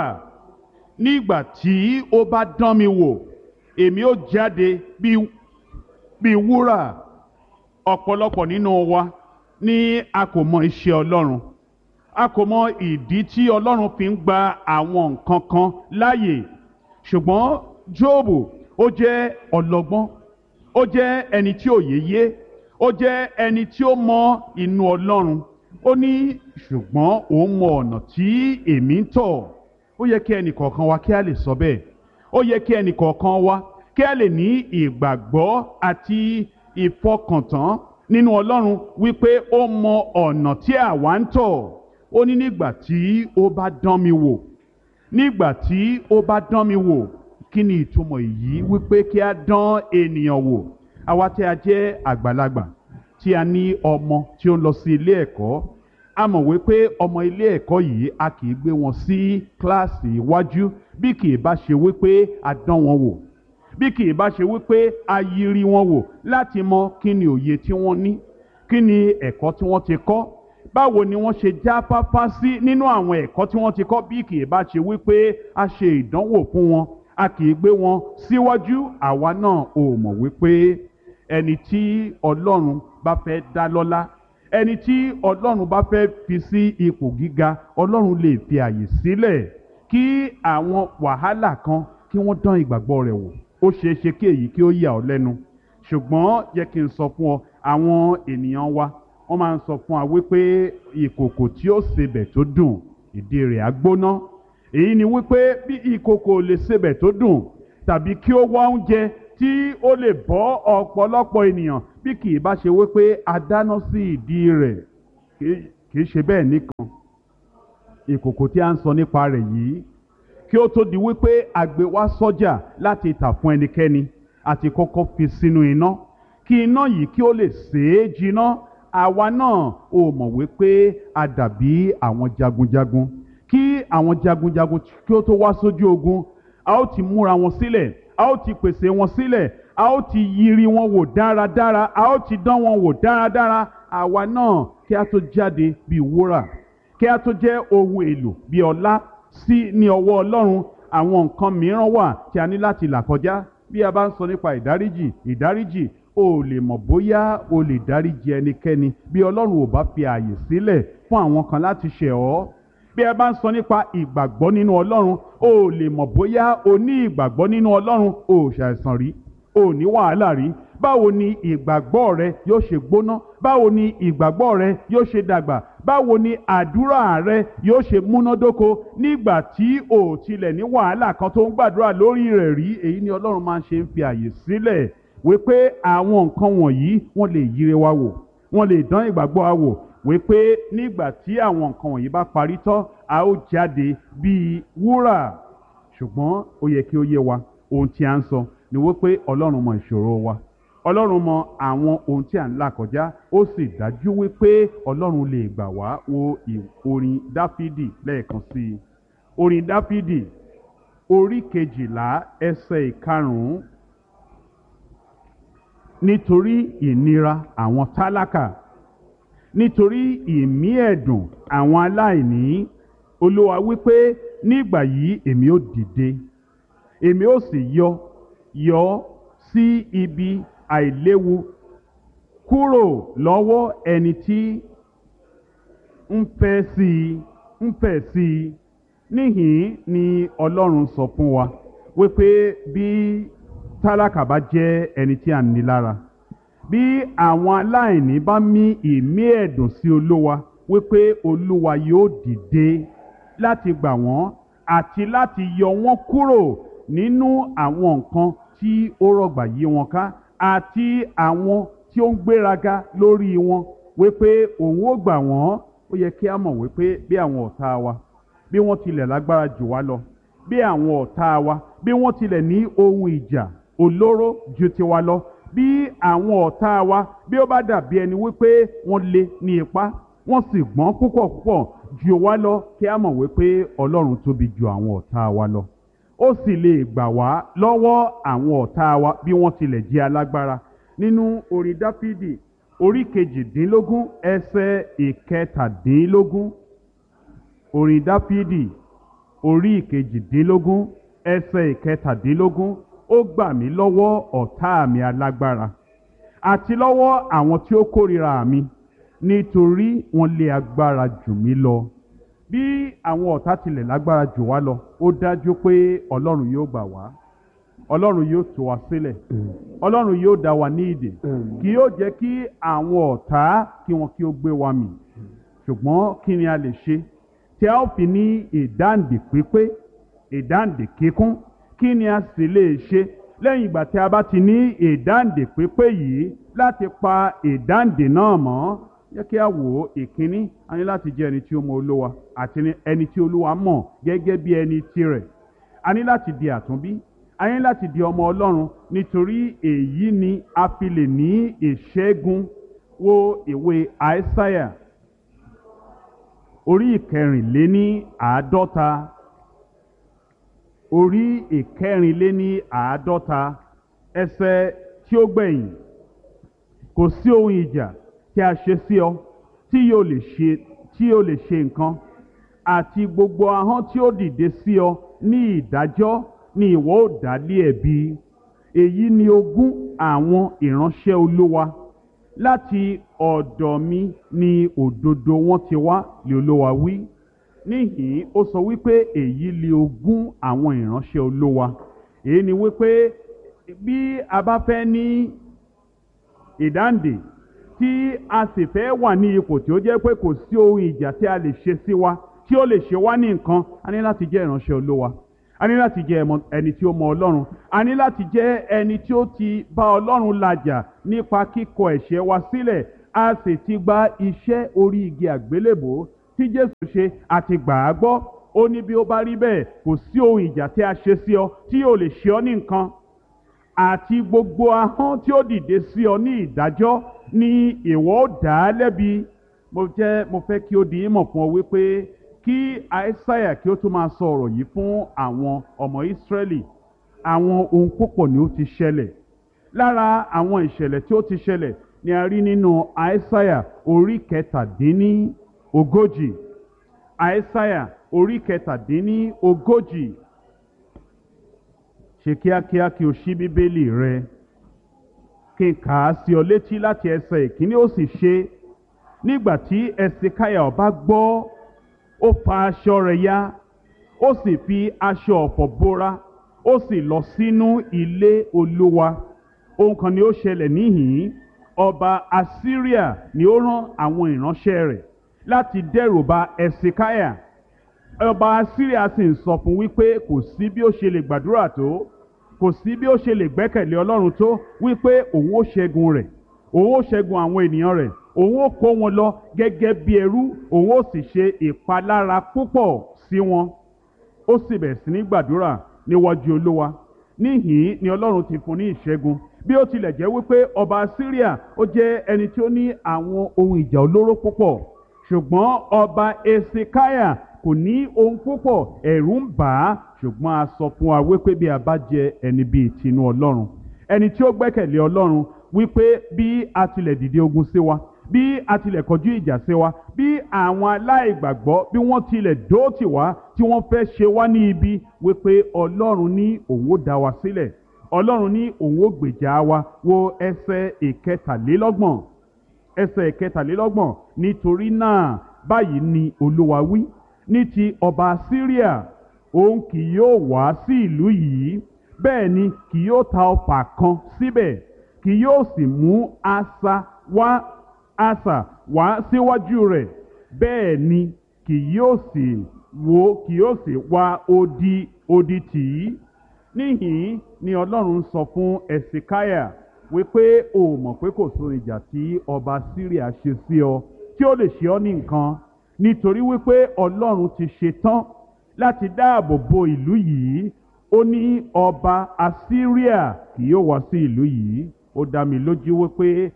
nígbà tí ó bá dán mi wò èmi ó jáde bíi bíi wúrà ọ̀pọ̀lọpọ̀ nínú wa ní a kò mọ iṣẹ́ Ọlọ́run a kò mọ ìdí tí Ọlọ́run fi ń gba àwọn nǹkan kan láàyè ṣùgbọ́n Jóòbù ó jẹ́ ọlọ́gbọ́n ó jẹ́ ẹni tí òye yé ó jẹ́ ẹni tí ó mọ inú Ọlọ́run ó ní ṣùgbọ́n òun mọ ọ̀nà tí èmi ń tọ̀ ó yẹ kí ẹnì kọ̀ọ̀kan wa kí a lè sọ bẹ́ẹ̀ ó yẹ kí ẹnì kọ̀ọ̀kan wa kí a lè ní ìgbàgbọ́ àti ìfọkàntán nínú Ọlọ́run wípé ó mọ ọ̀nà tí àwa ń tọ̀ ó ní nígbà tí ó bá dán mi wò nígbà tí ó bá dán mi wò kí ni ìtumọ̀ èyí wípé kí a dán ènìyàn wò àwa tí a jẹ́ àgbàlagbà tí a ní ọmọ tí ó ń lọ sí ilé ẹ̀kọ́ a mọ̀ wípé ọmọ ilé ẹ̀kọ́ yìí a kì í gbé wọn sí kíláàsì iwájú bí kì í bá ṣe wípé a dán wọn wò bí kì í bá ṣe wípé a yiri wọn wò láti mọ kí ni òye tí wọ́n ní kí ni ẹ̀kọ́ tí wọ́n ti kọ́ báwo ni wọ́n ṣe jáfáfá sí nínú àwọn ẹ̀kọ́ tí wọ́n ti kọ́ bí kì í bá ṣe wípé a ṣe ìdánwò fún wọn a kì í gbé wọn síwájú àwa náà ò mọ̀ wípé ẹni tí Ọlọ́run bá fẹ́ dá lọ́lá ẹni tí Ọlọ́run bá fẹ́ fi sí ipò gíga Ọlọ́run lè fi àyè sílẹ̀ kí àwọn wàhálà kan kí wọ́n dán ìgbàgbọ́ rẹ̀ wò ó ṣeé ṣe kí èyí kí ó yà ọ́ lẹ́nu ṣùgbọ́n jẹ́ kí n sọ fún ọ àwọn ènìyàn wa wọ́n máa ń sọ fún wa wípé ìkòkò tí ó sebẹ̀ tó dùn ìdí rẹ̀ á gbóná èyí ni wípé bí ìkòkò lè sebẹ̀ tó dùn tàbí kí ó wá oúnjẹ tí ó lè bọ́ ọ̀pọ̀lọpọ̀ ènìyàn bí kì í bá ṣe wípé a dáná sí ìdí rẹ̀ kì í ṣe bẹ́ẹ̀ nìkan ìkòkò tí a ń sọ nípa rẹ̀ yìí kí ó tó di wípé a gbé wá sọ́jà láti tà fún ẹnikẹ́ni àti kọ́kọ́ fi sínú iná kí iná yìí kí ó lè sèé jiná àwa náà ò mọ̀ wípé a dàbí àwọn jagunjagun kí àwọn jagunjagun kí ó tó wá sójú ogun a ó ti múra wọn sílẹ̀ a ó ti pèsè wọn sílẹ̀ a ó ti yiri wọn wò dáradára a ó ti dán wọn wò dáradára àwa náà kí a tó jáde bíi wúrà kí a tó jẹ́ ohun èlò bíi ọlá sí ní ọwọ́ ọlọ́run àwọn nǹkan mìíràn wà tí a ní láti là kọjá bí a bá ń sọ nípa ìdáríjì ìdáríjì o lè mọ̀ bóyá o lè dáríjì ẹnikẹ́ni bí ọlọ́run ò bá fi ààyè sílẹ̀ fún àwọn kan láti ṣẹ̀ ọ́ bí a bá ń sọ nípa ìgbàgbọ́ nínú ọlọ́run o lè mọ̀ bóyá o ní ìgbàgbọ́ nínú ọlọ́run o ò ṣàìsàn rí o ò ní wàhálà rí báwo ni ìgbàgbọ́ rẹ yóò ṣe gbóná báwo ni ìgbàgbọ́ rẹ yóò ṣe dàgbà báwo ni àdúrà rẹ yóò ṣe múnádóko nígbà tí o tilẹ̀ ní wàhálà kan tó ń gbàdúrà lórí rẹ̀ rí èyí ni ọlọ́run máa ń ṣe ń fi àyè sílẹ̀ wípé àwọn nǹkan wọ̀nyí wọ́n lè yíre wa wò wọ́n lè dán ìgbàgbọ́ wa wò wípé nígbà tí àwọn nǹkan wọ̀nyí bá parí tán a ó jáde bíi wúrà ṣùgbọ́n ó yẹ kí ó yé wa ohun tí a ń sọ ni wípé ọlọ́run mọ ìṣòro wa ọlọ́run mọ àwọn ohun tí à ń là kọjá ó sì dájú wípé ọlọ́run lè gbà wá wo orin dáfídì lẹ́ẹ̀kan sí i orin dáfídì orí kejìlá ẹsẹ̀ ìkarùn-ún nítorí ìnira àwọn tálákà nítorí ìmí ẹ̀dùn àwọn aláìní olúwa wípé nígbà yìí èmi ó dìde èmi ó sì yọ yọ sí ibi àìléwu kúrò lọ́wọ́ ẹni tí ń fẹ́ sí i ń fẹ́ sí i níhìn ni ọlọ́run sọ fún wa wípé bí tálákà bá jẹ́ ẹni tí a ní lára bí àwọn aláìní bá mí ìmí ẹ̀dùn sí olúwa wípé olúwa yóò dìde láti gbà wọ́n àti láti yọ wọ́n kúrò nínú àwọn nǹkan tí ó rọ̀gbà yí wọn ká àti àwọn tí ó ń gbéraga lórí wọn wípé òun ó gbà wọ́n ó yẹ kí a mọ̀ wípé bí àwọn ọ̀tá wa bí wọ́n tilẹ̀ lágbára jù wá lọ bí àwọn ọ̀tá wa bí wọ́n tilẹ̀ ní ohun ìjà olóró ju tiwa lọ bí àwọn ọ̀tá wa bí ó bá dàbí ẹni wípé wọ́n lé ní ipá wọ́n sì gbọ́n púpọ̀ púpọ̀ jù wá lọ kí a mọ̀ wípé ọlọ́run tóbi ju àwọn ọ̀tá wa lọ ó sì lè gbà wá lọ́wọ́ àwọn ọ̀tá wa bí wọ́n tilẹ̀ jẹ́ alágbára nínú orin dáfídì orí kejìdínlógún ẹsẹ̀ ìkẹtàdínlógún orin dáfídì orí ìkejìdínlógún ẹsẹ̀ ìkẹtàdínlógún ó gbà mí lọ́wọ́ ọ̀tá mi alágbára àti lọ́wọ́ àwọn tí ó kórìíra mi nítorí wọ́n lé agbára jù mí lọ bí àwọn ọ̀tá tilẹ̀ lágbára jù wá lọ ó dájú pé ọlọ́run yóò gbà wá ọlọ́run yóò tú wa sílẹ̀ ọlọ́run yóò dá wa ní ìdè kì yóò jẹ́ kí àwọn ọ̀tá kí wọn kí ó gbé wa mì ṣùgbọ́n kí ni a lè ṣe tí a ó fi ní ìdáǹdè pípé ìdáǹdè kíkún kí ni a sì lè ṣe lẹ́yìn ìgbà tí a bá ti ní ìdáǹdè pípé yìí láti pa ìdáǹdè náà mọ́ jẹ́ kí a wò ó ìkíní a ní láti jẹ́ ẹni tí ó mọ olúwa àti ẹni tí olúwa mọ̀ gẹ́gẹ́ bí ẹni tirẹ̀ a ní láti di àtúnbí a ní láti di ọmọ ọlọ́run nítorí èyí ni a fi lè ní ìṣẹ́gun wo ìwé àìsáyà orí ìkẹrìnléní àádọ́ta orí ìkẹrìnléní àádọ́ta ẹsẹ̀ tí ó gbẹ̀yìn kò sí ohun ìjà tí a ṣe sí ọ tí yóò lè ṣe tí yóò lè ṣe nǹkan àti gbogbo ahọ́n tí ó dìde sí ọ ní ìdájọ́ ni ìwọ ó dá lé ẹ̀bi èyí ni ogún àwọn ìránṣẹ́ olúwa láti ọ̀dọ̀ mi ni òdodo wọn ti wá lé olúwa wí níhìn ó sọ wípé èyí ni ogún àwọn ìránṣẹ́ olúwa èyí ni wípé bí a bá fẹ́ ní ìdáǹdè tí a sì fẹ́ wà ní ipò tí ó jẹ́ pé kò sí ohun ìjà tí a lè ṣe sí wa tí ó lè ṣe wá ní nǹkan a ní láti jẹ́ ìránṣẹ́ olúwa a ní láti jẹ́ ẹmọ- ẹni tí ó mọ ọlọ́run a ní láti jẹ́ ẹni tí ó ti bá ọlọ́run làjà nípa kíkọ ẹ̀ṣẹ̀ wa sílẹ̀ a sì ti gba iṣẹ́ orí igi àgbélébò tí jésù ṣe àti gbà á gbọ́ ó ní bí ó bá rí bẹ́ẹ̀ kò sí ohun ìjà tí a ṣe sí ọ tí yóò lè ṣe ọ ní nǹkan àti gbogbo ahọ́n tí ó dìde sí ọ ní ìdájọ́ ni ìwọ ó dá a lẹ́bi mo jẹ́ mo fẹ́ kí ó di ìmọ̀ fún ọ wípé kí àìsáyà kí ó tún máa sọ ọ̀rọ̀ yìí fún àwọn ọmọ ìsírẹ́lì àwọn ohun púpọ̀ ni ó ti ṣẹlẹ̀ lára àwọn ìṣẹ̀lẹ̀ tí ó ti ṣẹlẹ̀ ni a rí nínú àìsáyà orí kẹtàdínní ogójì àìsáyà orí kẹtàdínní ogójì ṣe kíákíá kí o ṣí bíbélì rẹ kí n kà á sí ọ létí láti ẹsẹ̀ ìkíní ó sì ṣe nígbà tí ẹsìkáyà ọba gbọ́ ó fa aṣọ rẹ̀ ya ó sì fi aṣọ ọ̀fọ̀ bóra ó sì lọ sínú ilé olúwa ohun kan ni ó ṣẹlẹ̀ níhìn-ín ọba assyria ni ó rán àwọn ìránṣẹ́ rẹ̀ láti dẹ́rù ba ẹsìkáyà ọba assyria sì ń sọ fún wípé kò sí bí ó ṣe lè gbàdúrà tó kò sí bí ó ṣe lè gbẹ́kẹ̀lé ọlọ́run tó wípé òun ó ṣẹ́gun rẹ̀ òun ó ṣẹ́gun àwọn ènìyàn rẹ̀ òun ó kó wọn lọ gẹ́gẹ́ bí ẹrú òun ó sì ṣe ìpalára púpọ̀ sí wọn ó sì bẹ̀rẹ̀ sí ní gbàdúrà níwájú olúwa níhìn ni ọlọ́run ti fún ní ìṣẹ́gun bí ó tilẹ̀ jẹ́ wípé ọba syria ó jẹ́ ẹni tí ó ní àwọn ohun ìjà olóró púpọ̀ ṣùgbọ́n ọba esikaya kò ní ohun púpọ̀ ẹ̀rù ń bà á ṣùgbọ́n a sọ fún wa wípé bí a bá jẹ ẹni bíi tinú ọlọ́run ẹni tí ó gbẹ́kẹ̀lé ọlọ́run wípé bí a tilẹ̀ dìde ogun sí wa bí a tilẹ̀ kọjú ìjà sí wa bí àwọn aláìgbàgbọ́ bí wọ́n tilẹ̀ dóòtì wá tí wọ́n fẹ́ ṣe wá ní ibi wípé ọlọ́run ní òun ó dá wa sílẹ̀ ọlọ́run ní òun ó gbèjà wa wo ẹsẹ̀ ìkẹtàlélọ́gbọ̀n ẹsẹ̀ ìkẹtàlélọ́gbọ̀n nítorí náà báyìí ni olúwa wí ní ti ọba syria òun kì yóò wá sí ìlú yìí bẹ́ẹ̀ ni kì yóò ta ọfà kan síbẹ̀ kì yóò sì mú asà wá asà wá síwájú rẹ̀ bẹ́ẹ̀ ni kì yóò sì wo kì yóò sì wá odi odi tì í níhìn ni ọlọ́run sọ fún ẹ̀sìkáyà wípé o mọ̀ pé kò sóhun ìjà tí ọba syria ṣe sí ọ tí ó lè ṣe ọ́ ní nǹkan nítorí wípé ọlọ́run ti ṣe tán láti dáàbò bo ìlú yìí ó ní ọba assyria kì yóò wá sí ìlú yìí ó dá mi lójú wípé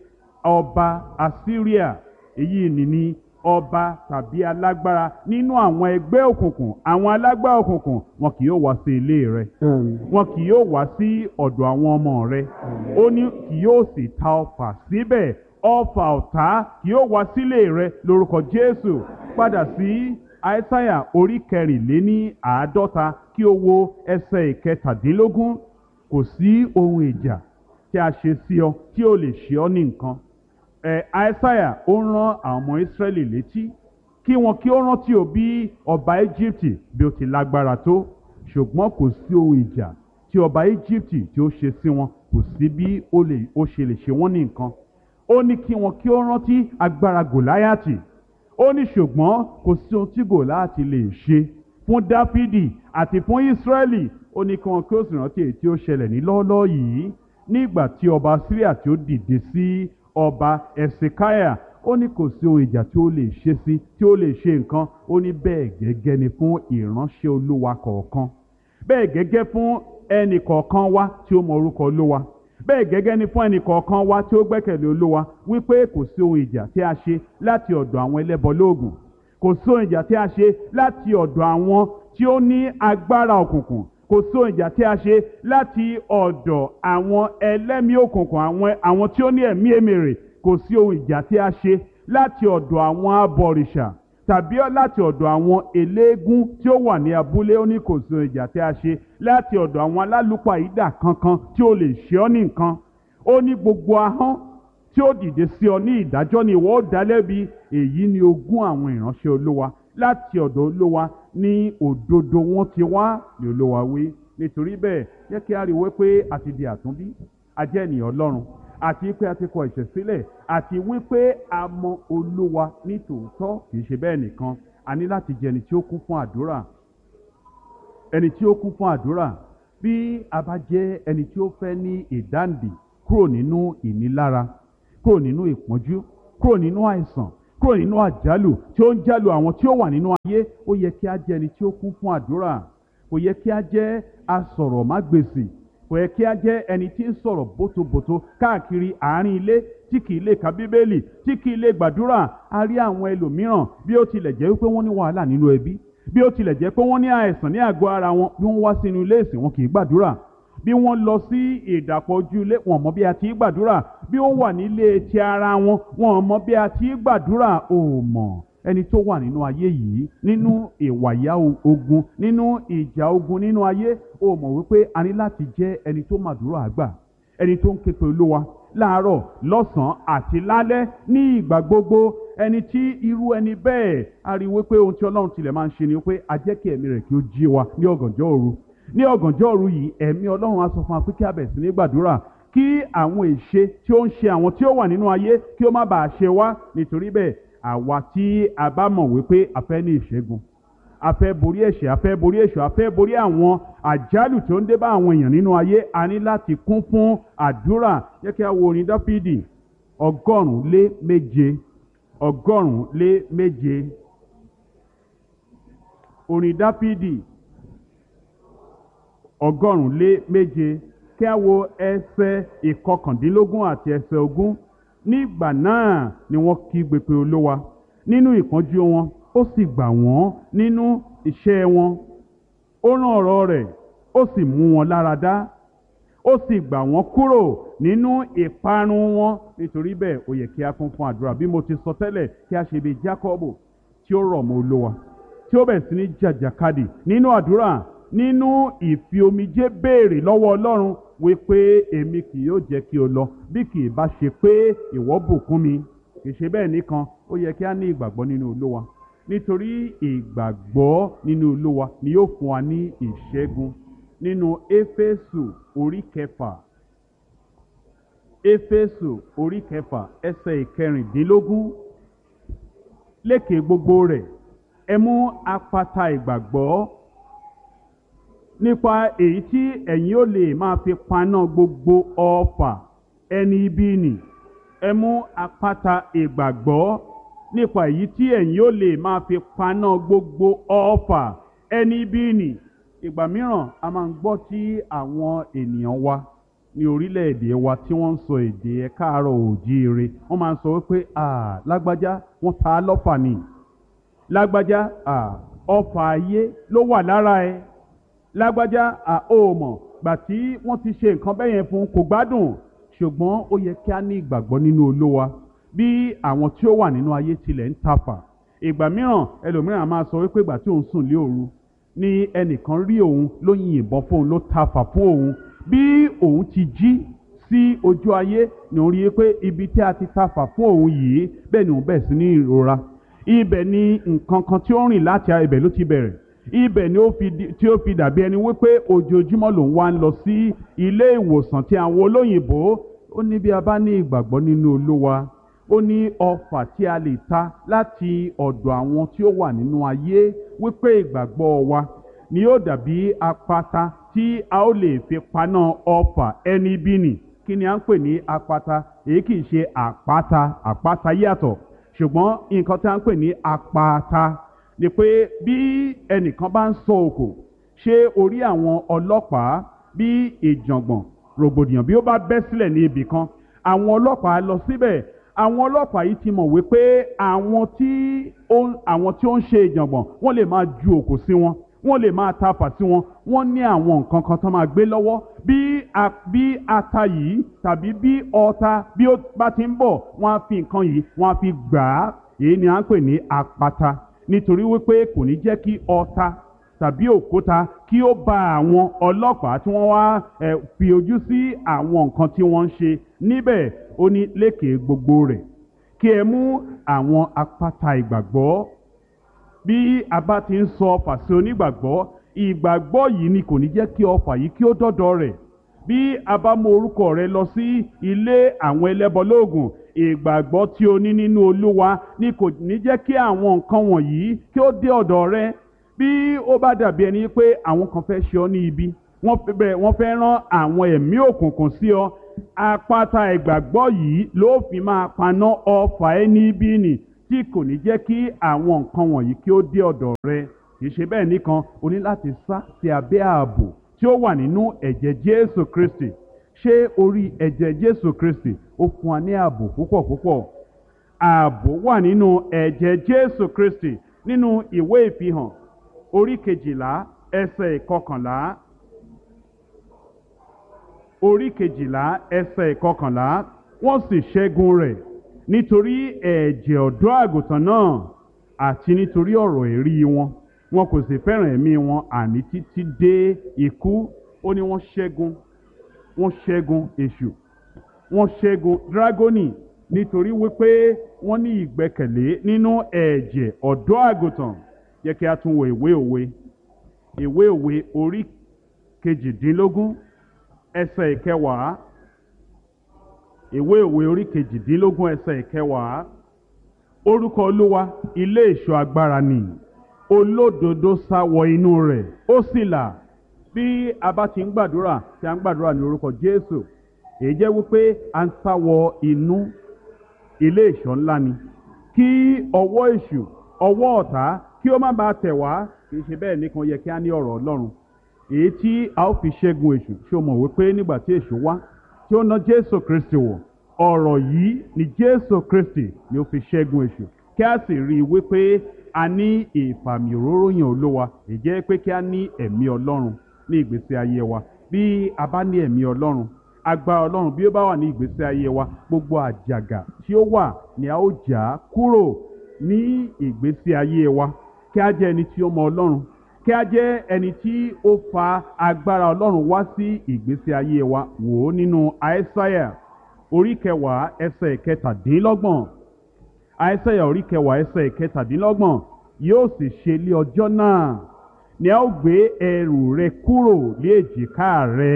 ọba assyria èyí ni ní ọba tàbí alágbára nínú àwọn ẹgbẹ́ òkùnkùn àwọn alágbára òkùnkùn wọn kì yóò wá sí ilé rẹ wọn kì yóò wá sí ọ̀dọ̀ àwọn ọmọ rẹ ó ní kì yóò sì ta ọfà síbẹ̀ ọfà ọ̀tá kì yóò wá sílé rẹ lórúkọ jésù padà sí àìsáyà orí kẹrìnléní àádọ́ta kí o wo ẹsẹ̀ ìkẹtàdínlógún kò sí ohun ìjà tí a ṣe sí ọ tí ó lè ṣe ọ ní nǹkan ẹ àìsáyà ó ń rán àwọn ọmọ ìsírẹ́lì létí kí wọn kí ó rántí o bí ọba íjíbítì bí ó ti lágbára tó ṣùgbọ́n kò sí ohun ìjà tí ọba íjíbítì tí ó ṣe sí wọn kò sí bí ó lè ó ṣe lè ṣe wọ́n ní nǹkan ó ní kí wọn kí ó rántí agbára gòláyàtì ó ní ṣùgbọ́n kò sí ohun tí gòláyàtì lè ṣe fún dáfídì àti fún ísírẹ́lì ó ní kí wọn kí ó sì rántí èyí tí ó ṣẹlẹ̀ ní lọ́ọ́lọ́ọ́ yìí nígbà tí ọba síríà tí ó dìde sí ọba ẹ̀sìkáyà ó ní kò sí ohun ìjà tí ó lè ṣe sí tí ó lè ṣe nǹkan ó ní bẹ́ẹ̀ gẹ́gẹ́ ni fún ìránṣẹ́ olúwa kọ̀ọ̀kan bẹ́ẹ̀ gẹ́gẹ́ fún ẹnì kọ̀ọ̀kan wa tí ó mọ orúkọ olúwa bẹ́ẹ̀ gẹ́gẹ́ ni fún ẹnì kọ̀ọ̀kan wa tí ó gbẹ́kẹ̀lé olúwa wípé kò sí ohun ìjà tí a ṣe láti ọ̀dọ̀ àwọn ẹlẹ́bọ lóògùn kò sí ohun ìjà tí a ṣe láti ọ̀dọ̀ àwọn tí ó ní agbára òkùnkùn kò sí ohun ìjà tí a ṣe láti ọ̀dọ̀ àwọn ẹlẹ́mìí òkùnkùn àwọn àwọn tí ó ní ẹ̀mí èmèrè kò sí ohun ìjà tí a ṣe láti ọ̀dọ̀ àwọn abọ̀rìṣà tàbí láti ọ̀dọ̀ àwọn eléégún tí ó wà ní abúlé ó ní kò sí ohun ìjà tí a ṣe láti ọ̀dọ̀ àwọn alálùpàídà kankan tí ó lè ṣe ọ́ ní nǹkan ó ní gbogbo ahọ́n tí ó dìde sí ọ ní ìdájọ́ ni ìwọ ó dá lẹ́bi èyí ni ogún àwọn ìránṣẹ́ olówa láti ọ̀dọ̀ olówa ní òdodo wọn ti wá ní olówa wí nítorí bẹ́ẹ̀ jẹ́ kí a rí wípé a ti di àtúnbí a jẹ́ ènìyàn ọlọ́run àti wípé a ti kọ ẹ̀ṣẹ̀ sílẹ̀ àti wípé a mọ olówa ní tòótọ́ kì í ṣe bẹ́ẹ̀ nìkan a ní láti jẹ́ ẹni tí ó kún fún àdúrà ẹni tí ó kún fún àdúrà bí a bá jẹ́ ẹni tí ó fẹ́ ní ìdáǹdè kúrò nínú ìnilára kúrò nínú ìpọ́njú kúrò nínú àìsàn kúrò nínú àjálù tí ó ń jálù àwọn tí ó wà nínú ayé ó yẹ kí a jẹ́ ẹni tí ó kún fún àdúrà kò yẹ kí a jẹ́ asọ̀rọ̀mágbèsì kò yẹ kí a jẹ́ ẹni tí ń sọ̀rọ̀ bótobòto káàkiri àárín ilé tí kì í lè ka bíbélì tí kì í lè gbàdúrà a rí àwọn ẹlòmíràn bí ó tilẹ̀ jẹ́ wípé wọ́n ní wàhálà nínú ẹbí bí ó tilẹ̀ jẹ́ pé wọ́n ní àìsàn ní àgọ́ ara wọn bí wọ́n wá sínú ilé ìsìn wọn kì í gbàdúrà bí wọ́n lọ sí ìdàpọ̀ ojú ilé wọn mọ bí a ti í gbàdúrà bí ó wà nílé ti ara wọn wọn mọ bí a ti í gbàdúrà ò mọ̀ ẹni tó wà nínú ayé yìí nínú ìwàyà ogun nínú ìjà ogun nínú ayé ò mọ̀ wípé a ní láti jẹ́ ẹni tó màdúrà àgbà ẹni tó ń ké pe olúwa láàárọ̀ lọ́sàn-án àti lálẹ́ ní ìgbà gbogbo ẹni tí irú ẹni bẹ́ẹ̀ a rí wípé ohun tí ọlọ́run tilẹ̀ máa ń ṣe ni wípé a jẹ́ kí ẹ̀mí rẹ̀ kí ó jí wa ní ọ̀gànjọ́ òru ní ọ̀gànjọ́ òru yìí ẹ̀mí ọlọ́run á sọ fún wa pé kí a bẹ̀rẹ̀ sí ní gbàdúrà kí àwọn èṣe tí ó ń ṣe àwọn tí ó wà nínú ayé kí ó má bàa ṣe wá nítorí bẹ́ẹ̀ àwa tí a bá mọ̀ wípé a fẹ́ ní ìṣẹ́gun a fẹ́ borí ẹ̀ṣẹ̀ a fẹ́ borí èṣù a fẹ́ borí àwọn àjálù tó ń dé bá àwọn èèyàn nínú ayé a ní láti kún fún àdúrà yẹ kí a wo orin dáfídì ọgọ́rùn-ún lé méje ọgọ́rùn-ún lé méje orin dáfídì ọgọ́rùn-ún lé méje kí a wo ẹsẹ̀ ìkọkàndínlógún àti ẹsẹ̀ ogún nígbà náà ni wọ́n kígbe pé olówa nínú ìpọ́njú wọn ó sì gbà wọ́n nínú iṣẹ́ wọn ó rán ọ̀rọ̀ rẹ̀ ó sì mú wọn lára dá ó sì gbà wọ́n kúrò nínú ìparun wọn nítorí bẹ́ẹ̀ ó yẹ kí a kún fún àdúrà bí mo ti sọ tẹ́lẹ̀ kí a ṣe bí Jákọ́bù tí ó rọ̀ mọ́ olówa tí ó bẹ̀rẹ̀ sí ní jàjàkadì nínú àdúrà nínú ìfi omijé béèrè lọ́wọ́ Ọlọ́run wípé èmi kì yóò jẹ́ kí o lọ bí kì í bá ṣe pé ìwọ bùkún mi kì í ṣe bẹ́ẹ̀ nìkan ó yẹ kí a ní ìgbàgbọ́ nínú olówa nítorí ìgbàgbọ́ nínú olówa ni yóò fún wa ní ìṣẹ́gun nínú éfésù orí kẹfà éfésù orí kẹfà ẹsẹ̀ ìkẹrìndínlógún lékè gbogbo rẹ̀ ẹ mú apata ìgbàgbọ́ nípa èyí tí ẹ̀yin ó lè máa fi paná gbogbo ọfà ẹni ibi nì ẹ mú apata ìgbàgbọ́ nípa èyí tí ẹ̀yin ó lè máa fi paná gbogbo ọfà ẹni ibi nì ìgbà mìíràn a máa ń gbọ́ tí àwọn ènìyàn wa ní orílẹ̀-èdè wa tí wọ́n ń sọ èdè ẹ̀ káàárọ̀ òjíire wọ́n máa ń sọ wípé ah lágbájá wọ́n ta á lọ́fà ni lágbájá ah ọfà ayé ló wà lára ẹ lágbájá ah ó mọ̀ gbà tí wọ́n ti ṣe nǹkan bẹ́yẹn fún kò gbádùn ṣùgbọ́n ó yẹ kí a ní ìgbàgbọ́ nínú olówa bí àwọn tí ó wà nínú ayé tilẹ̀ ń tafà ìgbà mìíràn ẹlòmíràn máa sọ wípé ìgbà tí òun sùn lé òru ni ẹnìkan rí òun ló yìnbọn fóun ló tafà fún òun bí òun ti jí sí ojú ayé ni òun rí i pé ibi tí a ti tafà fún òun yìí bẹ́ẹ̀ ni òun bẹ̀rẹ̀ sí ní ìrora ibẹ̀ ni nǹkan kan tí ó rìn láti ibẹ̀ ló ti bẹ̀rẹ̀ ibẹ̀ ni ó fi tí ó fi dàbí ẹni wípé ojoojúmọ́ lòun wá ń lọ sí ilé ìwòsàn tí àwọn olóyìnbó ó ní bí a bá ní ìgbàgbọ́ nínú olówa ó ní ọfà tí a lè ta láti ọ̀dọ̀ àwọn tí ó wà nínú ayé wípé ìgbàgbọ́ wa ni yóò dàbí apata tí a ó lè fi paná ọfà ẹni bí nì kí ni à ń pè ní apata èyí kì í ṣe àpáta àpáta yàtọ̀ ṣùgbọ́n nǹkan tí a ń pè ní apata ni pé bí ẹnìkan bá ń sọ òkò ṣé orí àwọn ọlọ́pàá bí ìjàngbọ̀n rògbòdìyàn bí ó bá bẹ́ sílẹ̀ ní ibì kan àwọn ọlọ́pàá lọ síbẹ̀ àwọn ọlọ́pàá yìí ti mọ̀ wípé àwọn tí ó ń àwọn tí ó ń ṣe ìjàngbọ̀n wọ́n lè máa ju òkò sí wọn wọ́n lè máa tafà sí wọn wọ́n ní àwọn nǹkan kan tó máa gbé lọ́wọ́ bí a bí ata yìí tàbí bí ọta bí ó bá ti ń bọ̀ wọ́n á fi nǹkan yìí wọ́n á fi gbà á èyí ni à ń pè ní àpáta nítorí wípé kò ní jẹ́ kí ọta tàbí òkúta kí ó ba àwọn ọlọ́pàá tí wọ́n wá ẹ̀ fi ojú sí àwọn nǹkan tí wọ́n ń ṣe níbẹ̀ ó ní lékè gbogbo rẹ̀ kí ẹ mú àwọn apáta ìgbàgbọ́ bí a bá ti ń sọ ọfà sí onígbàgbọ́ ìgbàgbọ́ yìí ni kò ní jẹ́ kí ọfà yìí kí ó dọ́dọ̀ rẹ̀ bí a bá mú orúkọ rẹ lọ sí ilé àwọn ẹlẹ́bọ lóògùn ìgbàgbọ́ tí o ní nínú olúwa ni kò ní jẹ́ kí àwọn nǹkan wọ̀nyí kí ó dé ọ̀dọ̀ rẹ bí ó bá dàbí ẹni pé àwọn kan fẹ́ ṣe ọ́ ní ibi wọ́n fẹ́ bẹ̀rẹ̀ wọ́n fẹ́ rán àwọn ẹ̀mí òkùnkùn sí ọ àpáta ìgbàgbọ́ yìí ló fi máa paná ọfà ẹni bí nì tí kò ní jẹ́ kí àwọn nǹkan wọ̀nyí kí ó dé ọ̀dọ̀ rẹ kì í ṣe bẹ́ẹ̀ nìkan o ní láti sá sí abẹ́ ààbò tí ó wà nínú ẹ̀jẹ̀ Jésù Kristi ṣé orí ẹ̀jẹ̀ Jésù Kristi ó fún wa ní ààbò púpọ̀ púpọ̀ ààbò wà nínú ẹ̀jẹ̀ Jésù Kristi nínú ìwé ìfihàn orí kejìlá ẹsẹ̀ ìkọkànlá orí kejìlá ẹsẹ̀ ìkọkànlá wọ́n sì ṣẹ́gun rẹ̀ nítorí ẹ̀jẹ̀ ọ̀dọ́ àgùntàn náà àti nítorí ọ̀rọ̀ èrí wọn wọn kò sì fẹ́ràn ẹ̀mí wọn àní títí dé ikú ó ní wọ́n ṣẹ́gun wọ́n ṣẹ́gun èṣù wọ́n ṣẹ́gun dragoni nítorí wípé wọ́n ní ìgbẹ́kẹ̀lé nínú ẹ̀jẹ̀ ọ̀dọ́ àgùntàn yẹ kí a tún wo ìwé òwe ìwé òwe orí kejìdínlógún ẹsẹ̀ ìkẹwàá ìwé òwe orí kejìdínlógún ẹsẹ̀ ìkẹwàá orúkọ olúwa ilé ìṣọ́ agbára ni olódodo sá wọ inú rẹ̀ ó sì là bí a bá ti ń gbàdúrà tí a ń gbàdúrà ní orúkọ jésù èyí jẹ́ wípé a ń sá wọ inú ilé ìṣọ́ ńlá ni kí ọwọ́ èṣù ọwọ́ ọ̀tá kí ó má bàa tẹ̀ wá kì í ṣe bẹ́ẹ̀ nìkan yẹ kí a ní ọ̀rọ̀ ọlọ́run èyí tí a ó fi ṣẹ́gun èṣù ṣé o mọ̀ wípé nígbà tí èṣù wá tí ó ná jésù kristi wọ̀ ọ̀rọ̀ yìí ni jésù kristi ni ó fi ṣẹ́gun èṣù kí a sì rí i wípé a ní ìfàmì òróró yàn olówa èjẹ́ pé kí a ní ẹ̀mí ọlọ́run ní ìgbésí ayé wa bí a bá ní ẹ̀mí ọlọ́run agbára ọlọ́run bí ó bá wà ní ìgbésí ayé wa gbogbo àjàgà tí ó wà ni a ó jà kúrò ní ìgbésí ayé wa kí a jẹ́ ẹni tí ó mọ ọlọ́run kí a jẹ́ ẹni tí ó fa agbára ọlọ́run wá sí ìgbésí ayé wa wò ó nínú àìsáyà orí kẹwàá ẹsẹ̀ kẹtàdínlọ́gbọ̀n àìsáyà orí kẹwàá ẹsẹ̀ kẹtàdínlọ́gbọ̀n yóò sì ṣe lé ọjọ́ náà ni a ó gbé ẹrù rẹ kúrò lé èjìká rẹ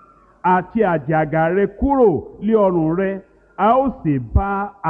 àti àjàgà rẹ kúrò lé ọrùn rẹ a ó sì bá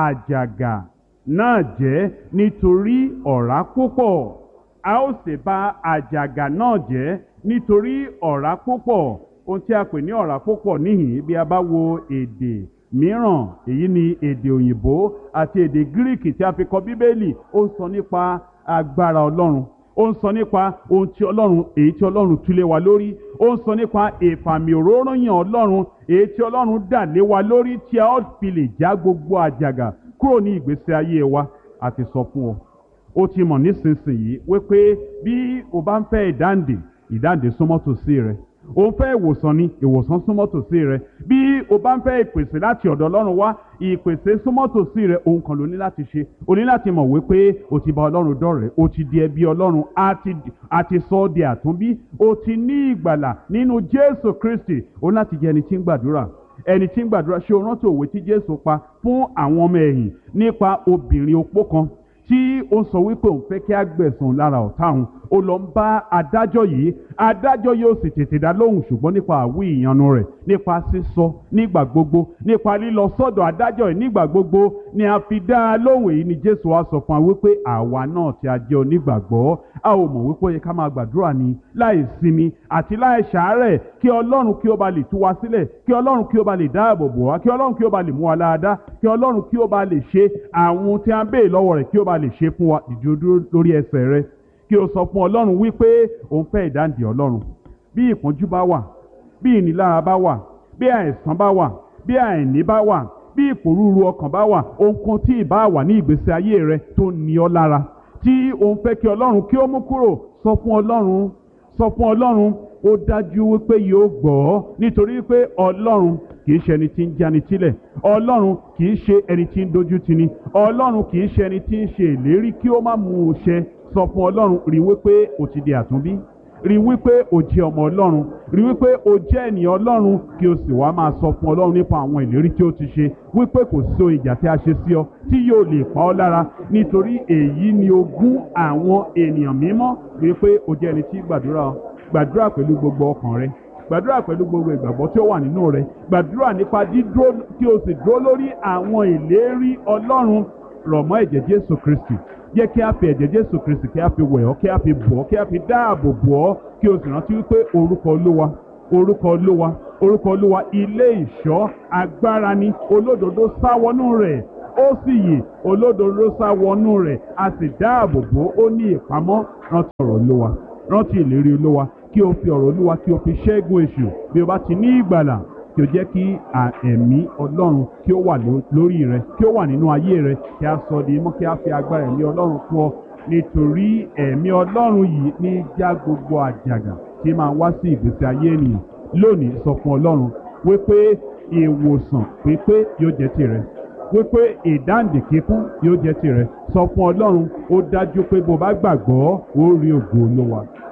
àjàgà náà jẹ́ nítorí ọ̀rá púpọ̀ a ó sì bá àjàgà náà jẹ́ nítorí ọ̀rá púpọ̀ ohun tí a pè ní ọ̀rá púpọ̀ níhìn bí a bá wo èdè mìíràn èyí ni èdè òyìnbó àti èdè gíríkì tí a fi kọ bíbélì ó ń sọ nípa agbára ọlọ́run ó ń sọ nípa ohun tí ọlọ́run èyí tí ọlọ́run túlé wa lórí ó ń sọ nípa ìfàmì òróróyàn ọlọ́run èyí tí ọlọ́run dà lé wa lórí tí a ó fi lè já gbogbo àjàgà kúrò ní ìgbésí ayé wa àti sọ fún ọ ó ti mọ̀ nísinsìnyí wípé bí o bá ń fẹ́ ìdáǹdè ìdáǹdè súnmọ́ tòsí rẹ o ń fẹ́ ìwòsàn ni ìwòsàn súnmọ́ tòsí rẹ bí o bá ń fẹ́ ìpèsè láti ọ̀dọ̀ ọlọ́run wá ìpèsè súnmọ́ tòsí rẹ ohun kan ló ní láti ṣe o ní láti mọ̀ wípé o ti bá ọlọ́run dọ̀rẹ́ o ti di ẹbí ọlọ́run a ti sọ ọ́ di àtúnbí o ti ní ìgbàlà nínú jésù kristi o ní láti jẹ́ ẹni tí ń gbàdúrà ẹni tí ń gbàdúrà ṣé o rántí òwe tí jésù pa fún àwọn ọmọ ẹ̀yìn nípa obìnrin opó kan tí ó sọ wípé òun fẹ́ kí á gbẹ̀sùn lára ọ̀tá òun ó lọ ń bá adájọ́ yìí adájọ́ yóò sì tètè dá lóhùn ṣùgbọ́n nípa àwí ìyanu rẹ̀ nípa sísọ nígbà gbogbo nípa lílọ sọ́dọ̀ adájọ́ yìí nígbà gbogbo ni a fi dá a lóhùn èyí ni jésù wá sọ fún wa wípé àwa náà tí a jẹ́ onígbàgbọ́ a ò mọ̀ wípé ó yẹ ká máa gbàdúrà ní láì sinmi àti láì ṣàárẹ̀ kí ọlọ́run kí ó ba lè tú wa sílẹ̀ kí ọlọ́run kí ó ba lè dáàbò bò wá kí ọlọ́run kí ó ba lè mú wa láadáa kí ọlọ́run kí ó ba lè ṣe àwọn tí a ń béè lọ́wọ́ rẹ̀ kí ó ba lè ṣe fún wa ìdúró lórí ẹsẹ̀ rẹ̀ kí o sọ fún ọlọ́run wípé òun fẹ́ ìdáǹdè ọlọ́run bí ìpọ́njú bá wà bí ìnilára bá wà bí àìsàn bá wà bí àìní bá wà bí ìpòrúurú ọkàn bá wà ohunkóhun tí ì bá wà ní ìgbésí ayé rẹ tó ní ọ lára tí òun fẹ́ kí ọlọ́run kí ó mú kúrò sọ fún ọlọ́run sọ fún ọlọ́run ó dájú wípé yóò gbọ́ ọ́ nítorí pé ọlọ́run kì í ṣe ẹni tí ń jáni sílẹ̀ ọlọ́run kì í ṣe ẹni tí ń dojú tini ọlọ́run kì í ṣe ẹni tí ń ṣe ìlérí kí ó má mú un ṣẹ sọ fún ọlọ́run rí wípé o ti di àtúnbí rí wípé o jẹ́ ọmọ ọlọ́run rí wípé o jẹ́ ènìyàn ọlọ́run kí o sì wá máa sọ fún ọlọ́run nípa àwọn ìlérí tí ó ti ṣe wípé kò sí ohun ìjà tí a ṣe sí ọ tí yóò lè pa ọ́ lára nítorí èyí ni ogún àwọn ènìyàn mímọ́ wípé o jẹ́ ẹni tí gbàdúrà gbàdúrà pẹ̀lú gbogbo ọkàn rẹ gbàdúrà pẹ̀lú gbogbo ìgbàgbọ́ tí ó wà nínú rẹ gbàdúrà nípa dídúró kí o sì dúró lórí àwọn ìlérí ọlọ́run rọ̀ mọ́ ẹ̀jẹ̀ jésù kristi jẹ́ kí a fi ẹ̀jẹ̀ jésù kristi kí a fi wẹ̀ ọ́ kí a fi bọ̀ ọ́ kí a fi dáàbò bò ọ́ kí o sì rántí wípé orúkọ olúwa orúkọ olúwa orúkọ olúwa ilé ìṣọ́ agbára ni olódodo sá wọnú rẹ̀ ó sì yè olódodo sá wọnú rẹ̀ a sì dáàbò bò ó ní ìpamọ́ rántí ọ̀rọ̀ olúwa rántí ìlérí olúwa kí o fi ọ̀rọ̀ olúwa kí o fi ṣẹ́gun èṣù bí o bá ti ní ìgbàlà kí o jẹ́ kí ẹ̀mí ọlọ́run kí ó wà lórí rẹ kí ó wà nínú ayé rẹ kí a sọ di mọ́ kí a fi agbára ẹ̀mí ọlọ́run fún ọ nítorí ẹ̀mí ọlọ́run yìí ní já gbogbo àjàgà tí máa wá sí ìgbésí ayé ènìyàn lónìí sọ fún ọlọ́run wípé ìwòsàn pípé yóò jẹ́ tirẹ̀ wípé ìdáǹdè kíkún yóò jẹ́ tirẹ̀ sọ fún ọlọ́run ó dájú pé bó bá gbàgbọ́ ó rí ògo olúwa